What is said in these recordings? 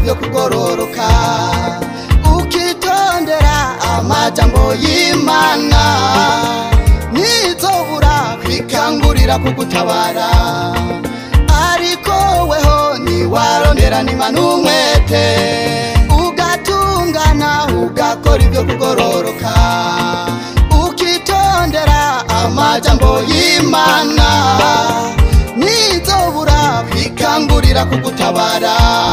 ibyo kugororoka ukitondera amajambo y'imana ntizobura kwikangurira kugutabara ariko weho niwarondera nima n'umwete ugatungana ugakora ibyo kugororoka ukitondera amajambo y'imana ntizobura kwikangurira kugutabara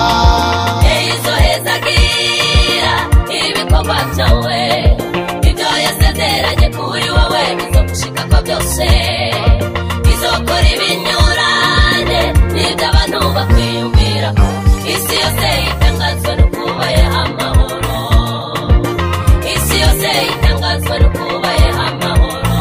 izohezagira ibikorwa byawe ibyo yasezeranye kuri wowe bizogushika ko byose izokora ibinyurane n'ibyo abantu bakwiyumvira isi yose itangazwa no kubayeho amahoro isi yose itangazwa no kubayeho amahoro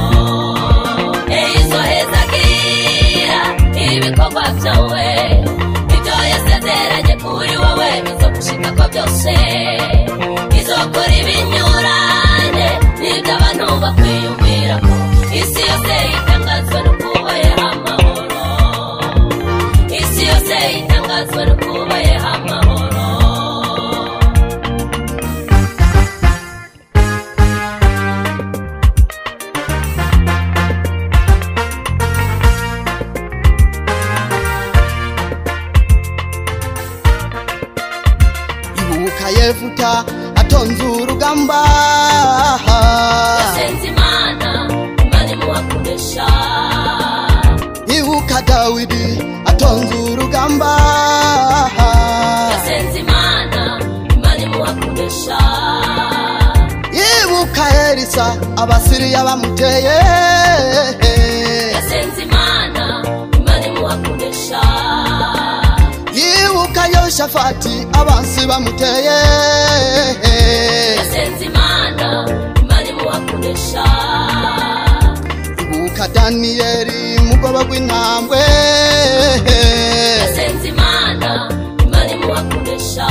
izohezagira ibikorwa byawe ibyo yasezeranye kuri wowe bizogushika ko byose izokora ibinyurane n'ibyo abantu bakwiyumvira isi yose itangazwa no kubayeho amahoro isi yose itangazwa no kubayeho amahoro ibuka yefuta atonze urugamba yasenze imana imana imuhakoresha ibuka dawidi atonze urugamba yasenze imana imana imuhakoresha ibuka elisa abasiriya bamuteye yasenze imana imana imuhakoresha yibuka yoshafati abansi bamuteye yasenze imana imana imuhakoresha ibuka daniyeli mugoba rw'intambwe yasenze imana imana imuhakoresha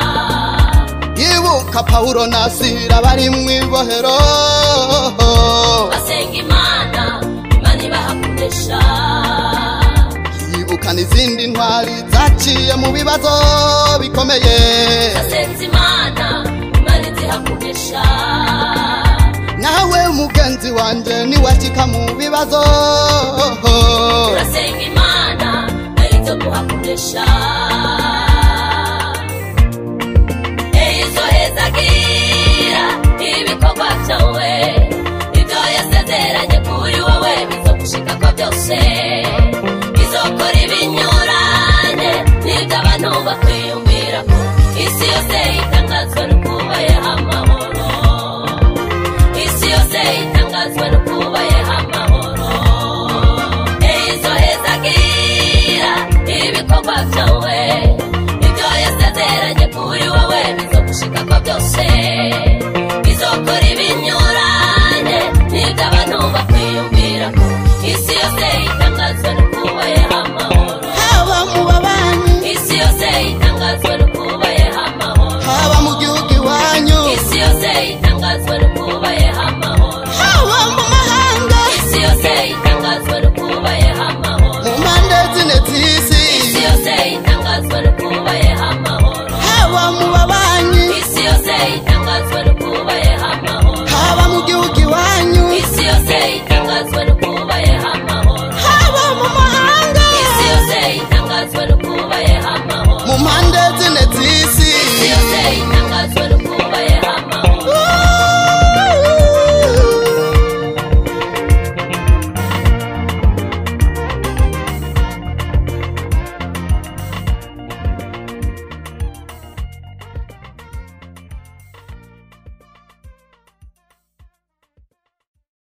yibuka pawulo na sira bari mu ibohero basenga imana imana ibahakoresha yibuka n'izindi ntwari zaciye mu bibazo bikomeye yasenze imana imana izihakoresha nawe mugenzi wanje niwashika mu bibazo urasenga imana ari zo guhakoresha izohezagira ibikorwa byawe ibyo yasezeranye kuri wowe bizogushika ko byose izokora ibinyurane n'ibyo abantu bakwiyumvira isi yose itangazwa no kubayeho amahoro isi yose itangazwa no kubayeho amahoro izohezagira ibikorwa byawe ibyo yasezeranye kuri wowe bizogushika ko byose izokora ibinyurane n'ibyo abantu bakwiyumvira isi yose itangazwa no kubayeho amahoro haba mu babanyi isi yose itangazwa no kubayeho amahoro haba mu gihugu iwanyu isi yose itangazwa no kubayeho amahoro haba mu mahanga isi yose itangazwa no kubayeho amahoro mu mpande zine z'isi isi yose itangazwa no